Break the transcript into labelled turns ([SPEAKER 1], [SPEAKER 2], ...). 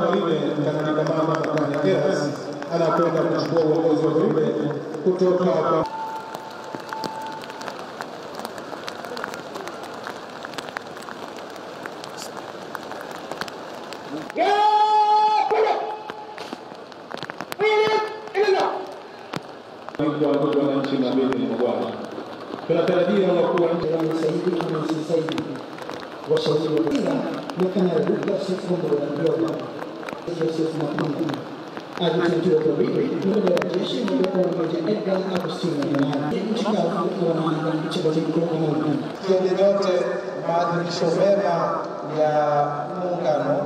[SPEAKER 1] Tarime Kanali Kamama Makane Geras anakwenda kuchukua uongozi wa Tarime kutoka kwa kwa watoto wananchi na mbele ni bwana. Tunatarajia wakuu wa nchi
[SPEAKER 2] wanasaidia kama msaidizi washauri wa kila mwakana ya Lucas Kombo wa Ndoa Joseph Makungu aliteuliwa kwa wiki mbele ya jeshi moja kwa moja Edgar Agustino Nyamara nchi kavu kwa wanaanga mchezo mkuu kwa Mungu
[SPEAKER 3] Tuende yote maadhimisho mema ya muungano